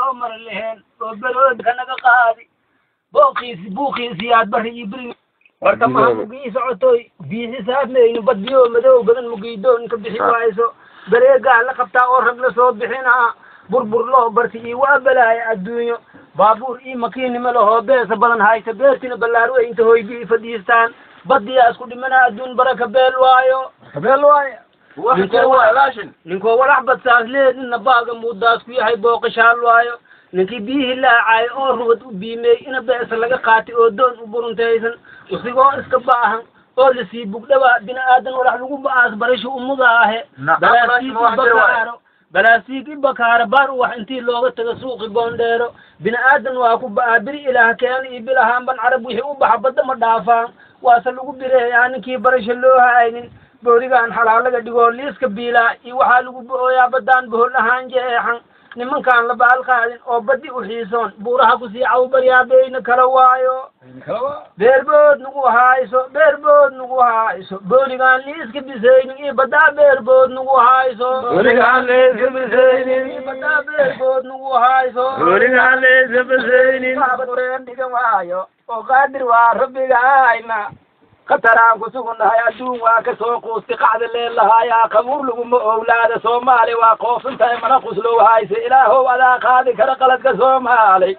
soo mara laheen oo beroodka naga qaadi booqiisi buuqiisi aad bari iyo biri warta maha mugii socotoy biixi saadnayno badbiyo madow badan mugiidoon ka bixi waayso bareegaa la qabtaa oo rag la soo bixinaa burbur loo barti iyo waa balaaya adduunyo baabuur iyo makiinima lahoo beesa badan haysa beertina ballaar weynta hoygii fadhiistaan badiyaa isku dhimana adduun baraka beel waayo beel waayo ninkoo walax badsaas leedina baaga muudaas ku yahay booqashaal waayo ninkii biyihii laacaayo oo rubad u biimey ina beesa laga qaatay oo doon u buruntaysan usigoo iska baahan oo lasii bugdhaba bini aadan walax lagu ba'aas barasha umuda ahe balaasiig i bakaaro balaasiig i bakaaro baar u wax intii looga tago suuqi boondheero bini aadan waa ku ba'aa biri ilaah keena iyo bilahaanban carab wixii u baxa badda ma dhaafaan waase lagu bireeyaa ninkii barasha loo haynin boorigaan xalaalaga dhigoo liiska biilaa iyo waxaa lagu bo'ooyaa baddaan bohol ahaan jeexan nimankaan la baal qaadin oo baddi u xiisoon buuraha kusii cawbaryaa beyna kala waayo beerbood nagu hayso beerbood nagu hayso booligaan liiska bisaynin iyo baddaa beerbood nagu hayso Booligaan liiska bisaynin. iyo baddaa beerbood nagu hayso Booligaan liiska bisaynin. baabadeen dhigan waayo oo qaadir waa rabbigayna khataraan ku sugunnahay adduun waa ka soo quusti qacda leelahaayaa qabuur laguma owlaada soomaali waa qoofintahay mana quslow hayse ilaahow adaa qaadi kara qaladka soomaali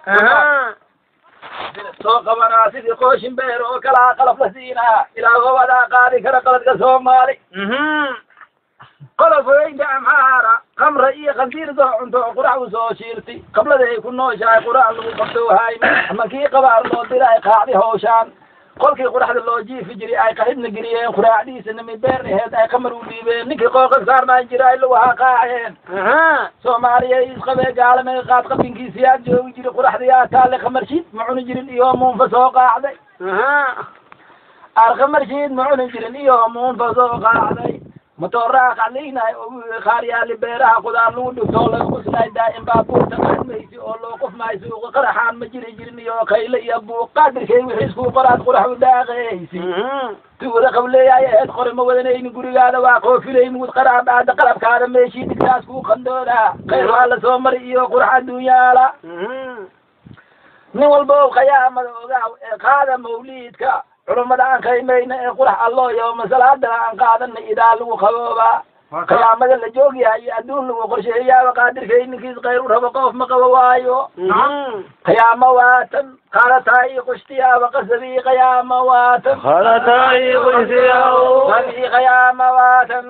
soo qabanaa sidii qooshin beer oo kalaa qalab la siinaa ilaahow adaa qaadi kara qaladka soomaali qolof weynta amxaara kamra iyo khandiirdo cunto oo qurac u soo shiirtay qablada ay ku nooshahay qurac lagu qabto hayne ama kii qabaar loo diray qaacdi howshaan kolkii quraxda loo jiifi jiray ay qaribna geliyeen quraacdiisa nimi beer aheed ay qamar u dhiibeen ninkii qooqan saarnaan jiray lawaha qaaceen soomaaliya isqabee gaalamay qaad qabinkiisi yaa joogi jiri quraxda yaa taalle qamarshiid ma cuni jirin iyo muunfa soo qaacday aar qamarshiid ma cuni jirin iyo muunfa soo qaacday matooraa qaclaynaay oo qaar yaali beeraha qudaar lagu dhigtoo laga quslay daa'im baabuurta qaadmaysi oo loo qofmaay suuqa qaraxaan ma jiri jirin iyo kayle iyo buuq qaadirkay wixii isku qoraad qurax u daaqaysi tuwada qableeyaay aheed qori ma wadanayni gurigaada waa qoofilay mugud qaraab aada qalabkaada meeshii digtaas kuu qandooda khayr waa la soo mari iyo qurax adduunyaala nin walba oo qayaamada ogaaw ee qaada mawliidka culummada aan qaymayna ee qurax alloo yooma salaadana aan qaadana idaa lagu qaboobaa qiyaamada la joogyahay iyo adduun lagu qorsheeyaaba qaadirkay ninkiis khayr u rabo qof ma qabo waayo qiyaamo waatan qaadataay qushtiyaaba qasabii qiyaamo waatan Qaadataay qoysiyaw. qabii qiyaamo waatan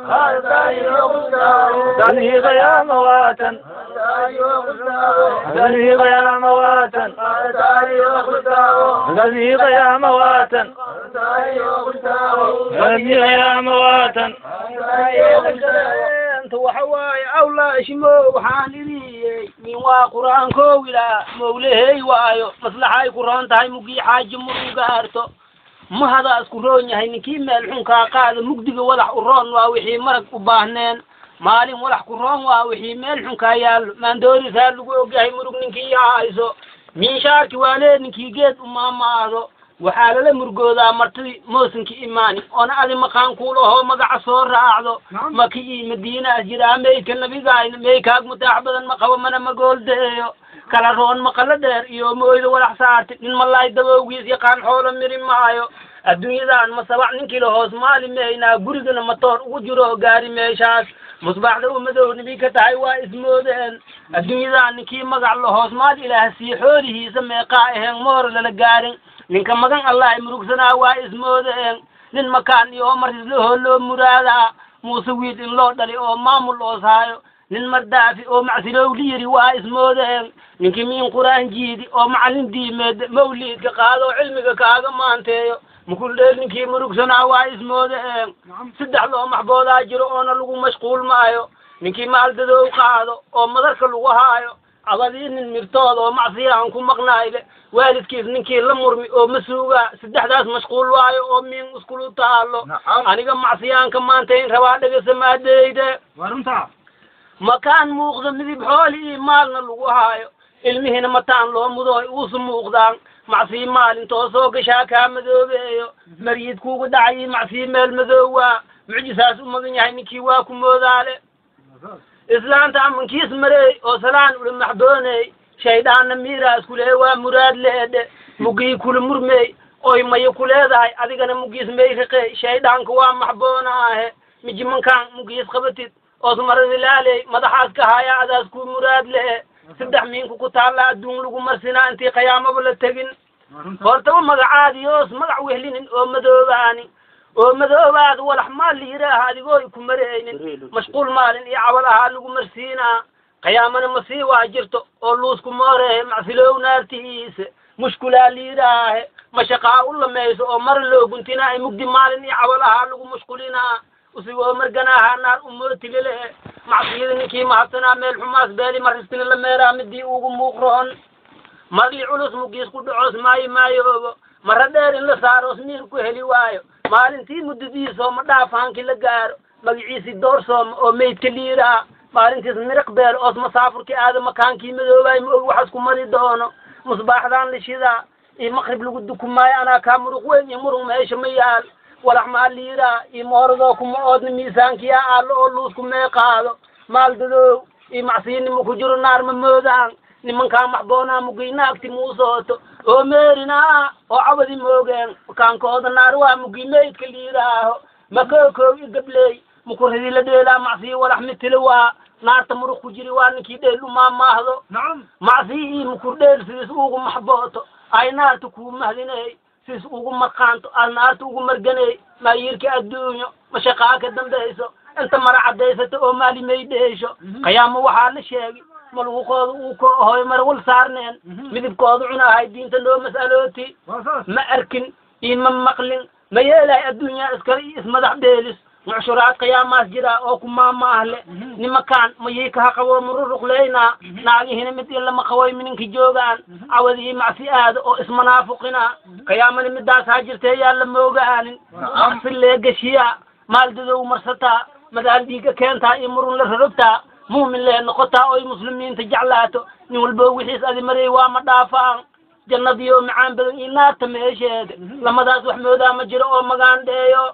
Dadii qiyaama waatan. Dadii qiyaama waatan. Dadii qiyaama waatan. Dadii qiyaama waatan. inta waxa waaye awlaashimo waxaan idiyey min waa qur-aankoo ilaa mawlahey waayo maslaxay ku roon tahay mugii xaaji muru gaarto mahada isku roon yahay ninkii meel xunkaa qaada mugdiga walax u roon waa wixii marag u baahneen maalin walax ku roon waa wixii meel xunkaa yaallo maandoorisaa lagu ogyahay murug ninkii yahayso miishaarki waa lee ninkii geed u maamaado waxaa lala murgoodaa martidii moosinka imaani oona adi maqaan kuulahoo magaca soo raacdo maki iyo madiinaas jiraa meydka nabigayna meeykaag mutaax badan ma qabo mana magooldeeyo kala roon maqalo dheer iyo mooyda walax saarti nin malaay dabowgiis yaqaan xoolo miri maayo adduunyadan ma sabac ninkii lahoos maali meynaa gurigana matoor ugu jiro gaari meeshaas musbaaxda u madow nibi ka tahay waa ismoodeen adduunyadan ninkii magac lahoos maal ilaah sii xoolihiisa meeqaa aheen moor lala gaarin ninka magan allah murugsanaa waa ismoodeen nin makaan iyo marsislahoo loo muraadaa muuse wiil in loo dhali oo maamul oos haayo nin mardaafi oo macsilow liyiri waa ismoodeen ninkii miin quraan jiidi oo macallin diimeed mawliidka qaado oo cilmiga kaaga maanteeyo mukuldheel ninkii murugsanaa waa ismoodeen saddex loo maxboodaa jiro oona lagu mashquul maayo ninkii maaldadow qaado oo madarka lagu haayo abadii nin mirtooda oo macsiyahan ku maqnayle waalidkiis ninkii la murmi oo ma suugaa saddexdaas mashquul waayo oo miin iskulu taalo aniga macsiyaanka maanta in rabaa dhagasamaadeeyde makaan muuqda midib xooli iyo maalna lagu haayo ilmihiina mataan loo mudo ay uusu muuqdaan macsii maalin toosoo gashaa kaa madoobeeyo maryid kuugu dhacay macsii meel madoowaa mucjisaas u magan yahay ninkii waa ku moodaale islaanta amankiis mareey oo salaan ula maxbooney shayddaanna miiraas ku lehe waa muraad leedhe mugii kula murmey oy mayo ku leedahay adigana mugiis may riqey shayddaanka waa maxboonaahe mijimankaan mugiis qabatid oos maradilaaley madaxaas ka haya adaas ku muraad lehe saddex miinku ku taalla adduun lagu marsinaa intii qiyaamaba la tegin hortaba magacaadiyoos magac wehlinin oo madoobaani oo madoobaad walax maal la yidhaaha adigoo ku mareynin mashquul maalin iyo cabal ahaa lagu marsiinaa qiyaamana masii waa jirto oo luusku moorehe macsilow naartihiisa mushkulaa la yidhaahe mashaqaa u lamayso oo mar loo guntinaa mugdi maalin iyo cabal ahaa lagu mushqulinaa usigoo marganaaha naar umootigale macsiyada ninkii mahadsanaa meel xumaas beeli maristina la meeraa midii ugu muuqroon marli culus mugiis ku dhacoos maayo maayoobo mara dheer in la saaroos miir ku heli waayo maalintii muddadiisoo ma dhaafaankii la gaaro magaciisii doorsooma oo meydka liiraa maalintiis miriq beel oos masaafurkii aada makaankii madoobaay ma og waxaas ku mari doono musbaaxdaan la shidaa iyo maqrib lagu dukumaayo anaa kaa muruq weyn iyo muruq meesha ma yaal walax maa liiraa iyo mooradoo kuma oodna miisaankiyaa aallo oo luusku mee qaado maal dadoow iyo macsiinimo ku jiro naar ma moodaan nimankaa maxboonaa muginaagti muusooto oo meerinaa oo cabadi moogeen makaankooda naar waa mugi meydka liiraaho makookow i gabley mukuridi la dheelaa macsiyi walax mitila waa naarta muruq ku jiri waa ninkii dheel umaa maahdo macsiyi ii mukur dheel sidis ugu maxbooto ay naarta kuu mahdiney sis ugu marqaanto aad naarta ugu marganey maayiirka adduunyo mashaqaa ka dambayso inta mara caddaysata oo maali may dheesho qiyaamo waxaa la sheegi maluuqooda uu ka hoy mar wal saarneen midibkooda cunahay diinta noo mas'alooti ma arkin iyo ma maqlin ma yeelahay adduunyaa iskale iyo ismadax dheelis mucshuraad qiyaamaas jiraa oo ku maamaahle nimakaan mayay kaha qaboo mururuqleynaa naagihina mid in lama qaboy mininka joogaan cawadii macsi aada oo ismanaafuqina qiyaamana midaas ha jirtee yaa la moogaanin si leegashiyaa maaldadow marsataa madaal dhiiga keentaa iyo murun la rarogtaa muumin lee noqotaa oy muslimiinta jeclaato nin walbo wixiis adi marey waa ma dhaafaan jannadiyo macaan badan iyo naarta meesheeda lamadaas wax moodaa ma jiro oo magaan dheeyo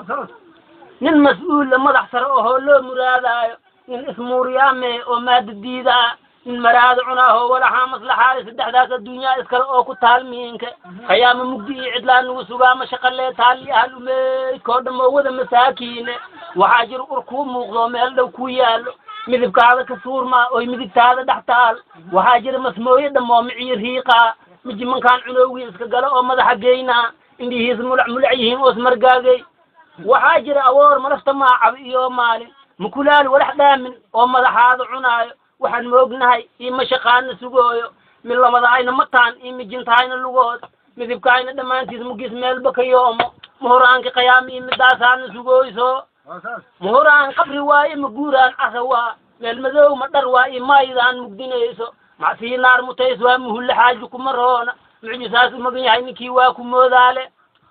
nin mas-uula madax sare ohoo loo muraadaayo nin ismuuriyaame oo maada diidaa nin maraada cunaahoo walaxaa maslaxaale saddexdaas adduunyaa iskale oo ku taal miinka qiyaama mugdi iyo cidlaa nugu sugaa mashaqalee taali ahal umeydkoo dhamoo wada masaakiine waxaa jira ur kuu muuqdo meel dhow ku yaallo midibkaada ka suurmaa oy midigtaada dhex taal waxaa jira masmooye dhamoo miciyo riiqaa mijimankaan cunowgii iska galo oo madaxa geynaa indhihiis mulac mulac yihiin oos margaagay waxaa jira awoor malafta maacab iyo maalin mukulaal walax dhaamin oo madaxaada cunaayo waxaan moognahay iyo mashaqaana sugooyo mid lamadaayna mataan iyo mijintahayna lugood midibkaayna dhammaantiis mugis meelba ka yoomo muhuraanka qiyaama iyo midaasaana sugooyso muhuraan qabri waaye ma guuraan casa waa meel madow ma dhar waa iyo maayidaan mugdinayso macsii naar mutays waa muhulle xaaji kuma roona mucjisaas umagan yahay ninkii waa ku moodaale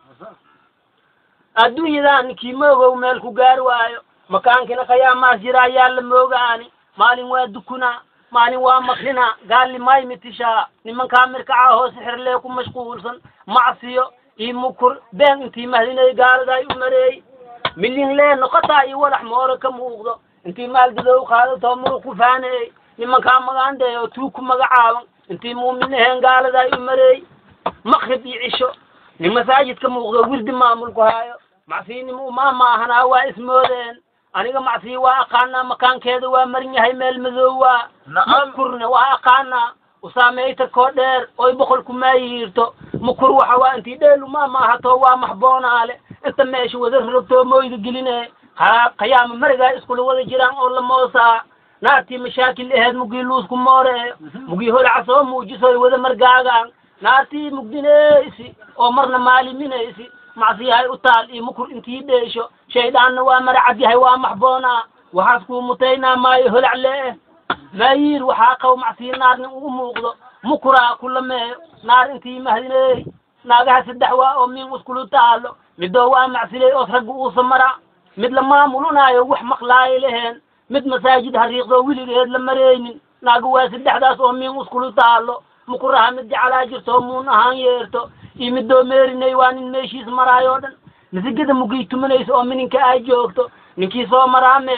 adduunyadan ninkii moogow meel ku gaar waayo makaankina qiyaamaas jira ayaa la moogaani maalin waa dukunaa maalin waa makrina gaalli may mitishaa nimankaa mirkaca hoo sixirlee ku mashquulsan macsiyo iyo mukur been intii mahdinay gaaladay u mareey milin lee noqotaa iyo walax moore ka muuqdo intii maaldadow qaadato muruq ku faaneey nimankaa magaandee oo tuug ku magacaaban intii muumin aheen gaaladay u mareey makrib iyo cisho nin masaajidka muuqdo wirdi maamulku haayo macsiinimo umaa maahanaa waa ismoodeen aniga macsiyi waa aqaanaa makaankeeda waa marin yahay meel madow waa mukurne waa aqaanaa usaameytarkoo dheer oy boqolku maayihiirto mukur waxa waa intii dheel umaa maahato waa maxboonaale inta meesha wada rogtoo mooyda geline haa qiyaama marigaa iskula wada jiraan oo la moosaa naartii mashaakil aheed mugii luusku mooreeyo mugii holaca soo muujisoy wada margaagaan naartii mugdinaysi oo marna maaliminaysi macsiyahay u taal iyo mukur intii dheesho shayddaanna waa maracad yahay waa maxboonaa waxaas kuu mutaynaa maayo holac lee maayiir waxaa qaw macsiyi naarnin ugu muuqdo mukuraa ku lameeyo naar intii mahdiney naagaha saddex waa oo min iskulu taalo midoo waa macsiley oos ragga uusa mara mid la maamulunaayo wax maqlaayo laheen mid masaajid hariiqdoo weligeed la mareynin naaga waa saddexdaas oo min iskulu taalo mukuraha mid jeclaa jirto muun ahaan yeerto iyo midoo meerinay waa nin meeshiis maraayoo dhan misigada mugii tumanaysa oo mininka ay joogto ninkii soo maraa meeshe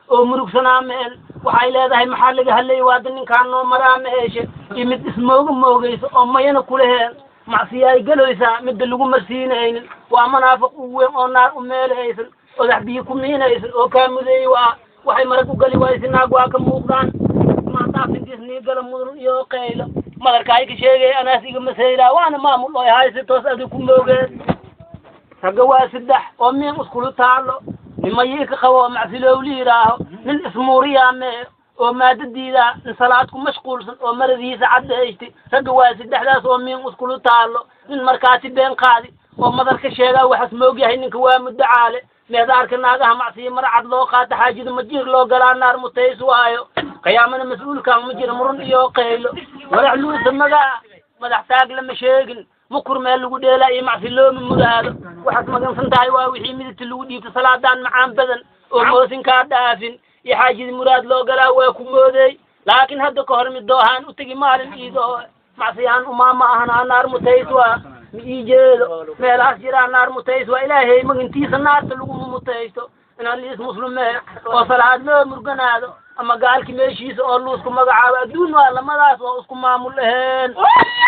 oo murugsanaa meel waxay leedahay maxaa laga hadlayay waada ninkaan noo maraa meeshe iyo mid ismooga moogayso oo mayana kuleheen macsiyaay gelaysaa midda lagu marsiinaynin waa manaafiq u weyn oo naar u meelahaysan odax biyo ku miinaysan oo kaa mudeey waa waxay marag u gali waysi naag waa ka muuqdaan maadaafintiis nii gala mudan iyo qaylo madarka ay ka sheegay anaas iga masayraa waana maamul oy haysi toos adi ku moogeen ragga waa saddex oo miin iskulu taalo nimayii ka qabo oo macsilowli yidhaaho nin ismuuriyaa mee oo maadadiida nin salaad ku mashquulsan oo maradiisa caddaysti ragga waa saddexdaas oo miin iskulu taalo nin markaasi been qaadi oo madar ka sheegaa waxaas moogyahay ninka waa muddo caale meedaarka naagaha macsiya marcad loo qaata xaajida majiir loo galaa naar mutays waayo qiyaamana mas-uulkan ma jira murun iyo qaylo wadax luusa magaa madax taag lama sheegin mukur meel lagu dheelaa iyo macsi looma muraado waxaad magansan tahay waa wixii midabta lagu dhiibto salaadaan macaan badan oo moosinkaa dhaafin iyo xaajida muraad loo galaa waa ku moodeey laakiin hadda ka hor mid doohaan u tegi maalin iidoo macsiyaan umaama ahanaa naar mutays waa ma ii jeedo meelahaas jiraa naar mutays waa ilaahay magantiisa naarta laguma mutaysto inaan liis muslimee oo salaad loo murganaado ama gaalki meeshiisa oo luusku magacaabo adduun waa lamadaas oo isku maamul aheen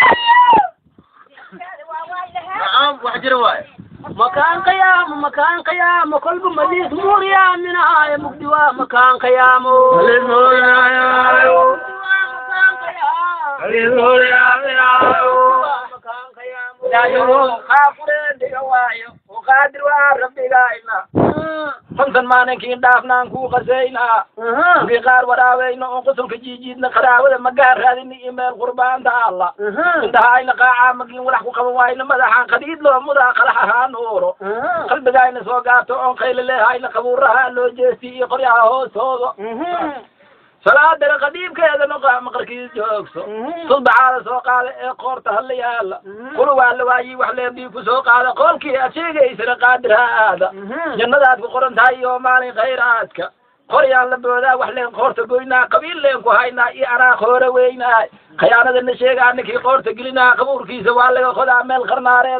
نعم وحجر واي makaan qiyaamo makaan qiyaamo kolba maliis muuriyaa minahaayo mugdi waa makaan qiyaamo qaadir waa rabbigayna fantan maalinkiin dhaafnaan kuu qasaynaa kii qaar waraabeyno oo qusulka jiijiidna qaraabada magaan raadini iyo meel qurbaanta alla intahayna qaacaa magin walax ku qaban waayna madaxaan qadiid loo mudaa qalax ahaa nuuro qalbigayna soo gaarto oon qaylo leehayna qabuuraha loo jeesti iyo qoryaha hoostooda salaadana qadiibkeedana qaa maqarkiis joogso sulbaxaada soo qaada ee qoorta hala yaala kula waa la waayey wax leendii ku soo qaada qoolkii aad sheegaysana qaadir ha aada jannadaad ku qoran tahay iyo maalin khayraadka qoryaan la boodaa wax leen qoorta goynaa qabiil leen ku haynaa iyo anaa qoora weynaay khiyaanadana sheegaa ninkii qoorta gelinaa qabuurkiisa waa laga qodaa meel qarnaareed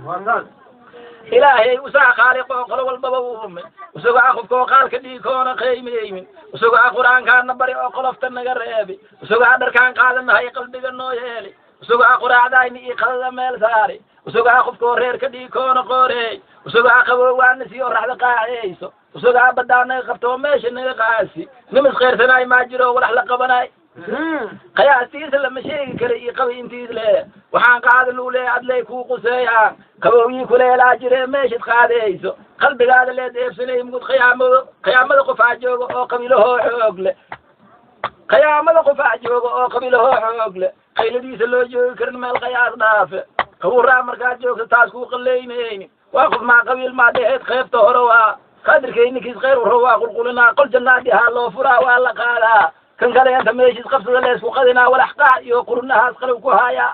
ilaahay usaa khaaliq oo qolo walbaba u umay isagoo ah qofkoo qaalka dhiikoona qiimayeymin isagoo ah qur-aankaana bari oo qolofta naga reebi isagoo ah dharkaan qaadanahay qalbiga noo yeeli isagoo ah quraacdayni iyo qadada meel saari isagoo ah qofkoo reerka dhiikoona qooreey isagoo ah qaboowaana sii oo raxda qaaceyso isagoo ah badaa naga qabto oo meesha naga qaasi nimas kheyrsanay maa jiro walax la qabanay qiyaastiisa lama sheegi kara iyo qabi intiis le waxaan qaada luu le adley kuu quseeyaa qabowyii kuleelaa jire meeshad qaadayso qalbigaada lee deebsanay mugud khiyaamado khiyaamada qofaa jooga oo qabiilahoo xoog le khiyaamada qofaa jooga oo qabiilahoo xoog le qayladiisa loo joogi karin meel qayaas dhaafe qabuuraa markaad joogto taas kuu qalaynayni waa qof maa qabiil maa dheheed qeybta hore waa qadirkayninkiis khayr waro waa qulqulinaa qol jannaadi haa loo furaa waa la qaadaa kan kale inta meeshiis qabsada leesku qadinaa walax qaac iyo qurunahaas qalib ku haayaa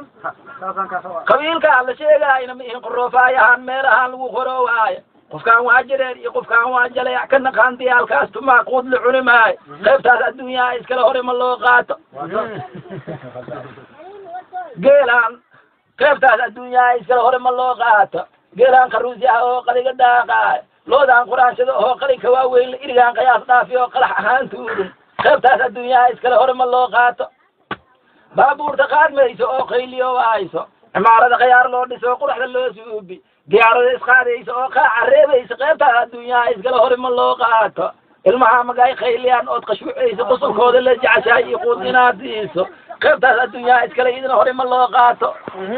qabiilkaa la sheegaayna ma ihin qoroofayahan meelahaan lagu qoroowaaya qofkaan waa jireen iyo qofkaan waa jaleec ka naqaan diyaalkaas tumaa quud la cuni maayo qaybtaas adduunyaha iskale hore ma loo qaato geelaan qaybtaas adduunyaha iskale hore ma loo qaato geelaan karuusi ah oo qaliga daaqaayo loodaan quraansada oo qalinka waaweyn irigaan qayaas dhaafi oo qalax ahaan tuurin qaybtaas adduunyaha iskale hore ma loo qaato baabuurta qaadmayso oo qayliyo hayso cimaarada khayaar loo dhiso quraxda loo suubi diyaarada isqaadayso oo qaaca reebayso qaybtaas adduunyaha iskale hore ma loo qaato ilmaha magay khayliyaan ood qashwucayso qusulkooda la jeceshahay iyo quud inaad siiso qaybtaas adduunyaha iskale idin hore ma loo qaato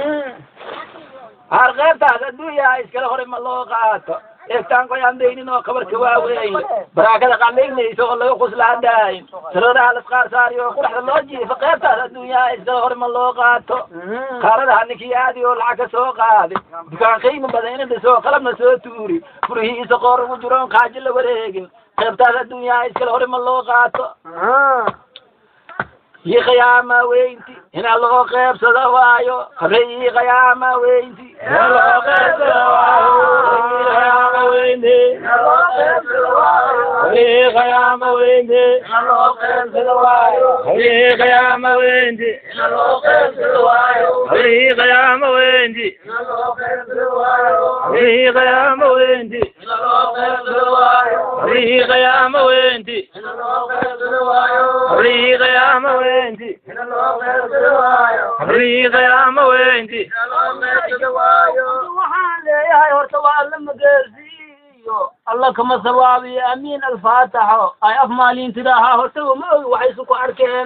har qaybtaas adduunyaha iskale hore ma loo qaato eegtaan qoyaan daynin oo kabarka waaweyn baraakada qalaynaysa oo laga quslaadaayin sarooraha lasqaar saari oo quraxda loo jiifo qaybtaas adduunyaha iskale hore ma loo qaato qaaradaha ninkii aadi oo lacag ka soo qaadi dukaan qiimo badan ina dhiso qalabna soo tuuri furihiisa qoor ugu jiroon kaajo la wareegin qaybtaas adduunyaha iskale hore ma loo qaato yi khiyaama weynti ina loo qeybsado waayo qabre yi khiyaama weynti ina loo qeybsado waayo weyne hawlihii qiyaama weyne hawlihii qiyaama weyne hawlihii qiyaama weyne hawlihii qiyaama weyne hawlihii qiyaama weyne hawlihii qiyaama weyne hawlihii qiyaama weyne waxaan leeyahay horta waa alla mageersiiyo alla kama sawaabiyo amiin alfaataxo ay af maalin tidaahaa horta wama ogi waxaysu ku arkeen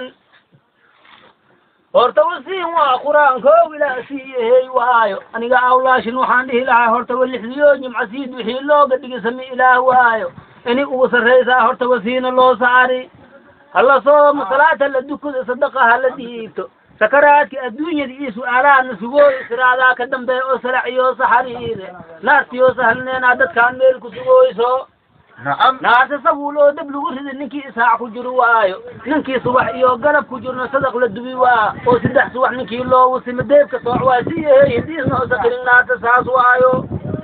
horta wasiin waa qur-aankoo ilaa siiyahey waayo aniga awlaashin waxaan dhihi lahaa horta walixdiyo jimcasiid wixii looga dhigi sami ilaah waayo ini ugu sarraysaa horta wasiina loo saari hala soomo salaata la dukado sadaqa hala dhiibto sakaraadki adduunyada iyo su-aalahaana sugooyo siraadaa ka dambeeya oo saraciyo saxariire naartiyo sahalneenaa dadkaan meel ku sugooyso نعم naarta sabuul oo dab lagu rida ninkii isaac ku jiro waayo ninkii subax iyo galab ku jirna sadaq la dubi waa oo saddex subax ninkii loo wasimo deebka sooc waa si yahay hidiisna oo sakirin naarta saas waayo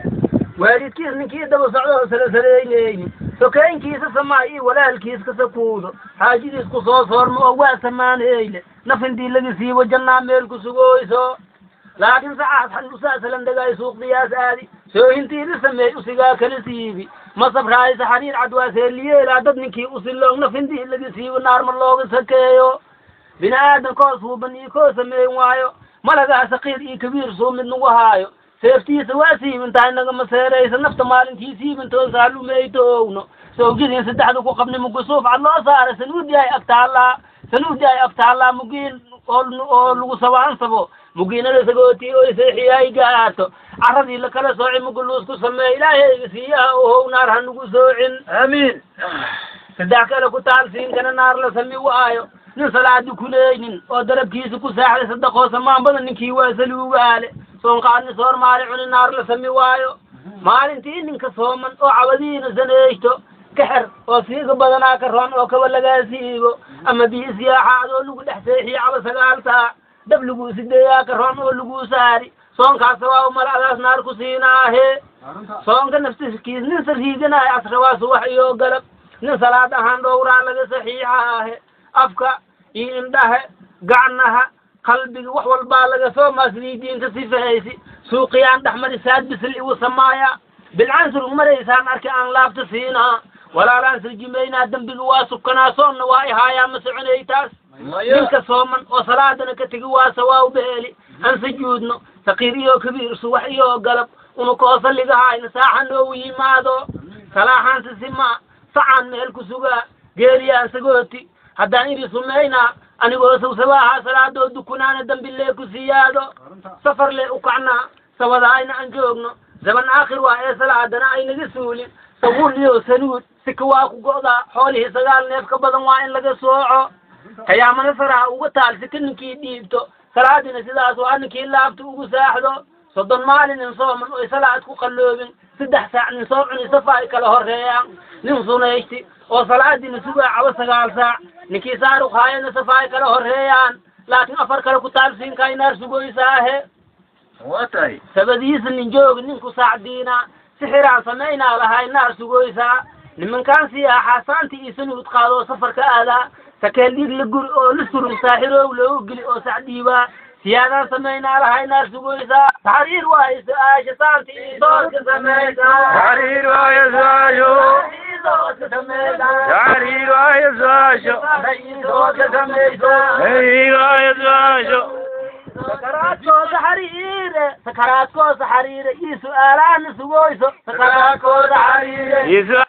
waalidkiis ninkii daba socdo oo sarasareyneyni sokeynkiisa samaa iyo walaalkiis ka sakuudo xaajidiis ku soo soormo oo waa samaanheyle nafindii laga siibo jannaa meel ku sugooyso laakiin sacaas xanuusaasalan dagaay suuqdiyaas aadi soohintii la sameey usigaa kala siibi ma sabraaysa xariir cadwaaseeliyeelaa dad ninkii usiloog nafindii laga siibo naar ma looga sakeeyo bini aadan koo suuban iyo koo sameyn waayo malagaa saqiir iyo kabiir suu mid nagu haayo seeftiisa waa siibintahay nagama seeraysa nafta maalintii siibintoon saalumayto owno sawjadiin saddexda ku qabni mugusuuf cad loo saara sanuudi ay agtaallaa sanuudi ay agtaallaa mugiin oo oo lagu sabaansabo mugiinada sagooti oo seexiyay gaato carradii lakala sooci muguluus ku sameey ilaahayga siiyaha ohow naar ha nagu soocin آمين saddex kale ku taal siinkana naar la sami waayo nin salaadi kuleynin oo darabkiisa ku saaxday sadaqoo samaan badan ninkii waa saluugaale soonqaadni soor maali cuni naar la sami waayo maalintii ninka sooman oo cabadiina saneeyto kaxer oo siiga badanaa ka roon oo kaba lagaa siibo ama biyo siyaaxaad oo lagu dhex seexiyo caba sagaal saac dab laguu sideeyaa ka roon oo laguu saari soonkaas waa umala adaas naar ku siinaahe soonka naftiskiis nin sariiganaayo asrawaa subax iyo galab nin salaad ahaan dhowraa laga saxiixaahe afka iyo indhahe gacnaha qalbiga wax walbaa laga soo maasliyi diinta sifahaysi suuqiyaan dhexmari saad bisil igu samaaya bilcansur maraysaan arki aan laabta siinaa walaalaan sirjimaynaa dembiga waa sukanaa soonna waa ihaayaa ma soconay taas ninka sooman oo salaadana ka tegi waa sawaaw beeli aan sujuudno saqiir iyo kabiir subax iyo galab unu koo salligahayna saaxa noogu yimaado salaaxaan sisimaa sacaan meel ku sugaa geeliyaan sagooti haddaan idhi sumaynaa anigoo sawsabaaha salaadoo dukunaana dambilee ku siyaado safar lee u kacnaa sabadaayna aan joogno zaman aakhir waa ee salaadana aynaga suulin sabuul iyo sanuud sika waa ku go'daa xoolihii sagaal neef ka badan waa in laga sooco qiyaamana faraha uga taal sika ninkii dhiibto salaadina sidaas waa ninkii laabta ugu saaxdo soddon maalin in sooman oy salaad ku qalloobin saddex saac nin soo cuni safa ay kala horeeyaan nin sunaysti oo salaadina sugaa cabo sagaal saac ninkii saaruq haayana safa ay kala horeeyaan laakiin afar kale ku taalsiinkaa naar sugoysaahe واتاي sabadiisa nin jooga ninku saacdiina sixiraan samaynaa lahay naar sugoysaa nimankaan siyaaxaa saanti iyo sanuud qaadoo safarka aadaa sakeel dhiig la guri oo la surug saaxiroow loogu geli oo sacdiibaa siyaadaan samaynaa lahay naar sugoysaa taxriir waayo su-aasha saanti iyo doorka samaysaa Taxriir waayo su-aashu. doorka samaysaa Taxriir waayo su-aashu. doorka samaysaa Taxriir waayo su-aashu. sakaraadkooda xariire sakaraadkooda xariire iyo su-aalaana sugoyso sakaraadkooda xariire Iyo su-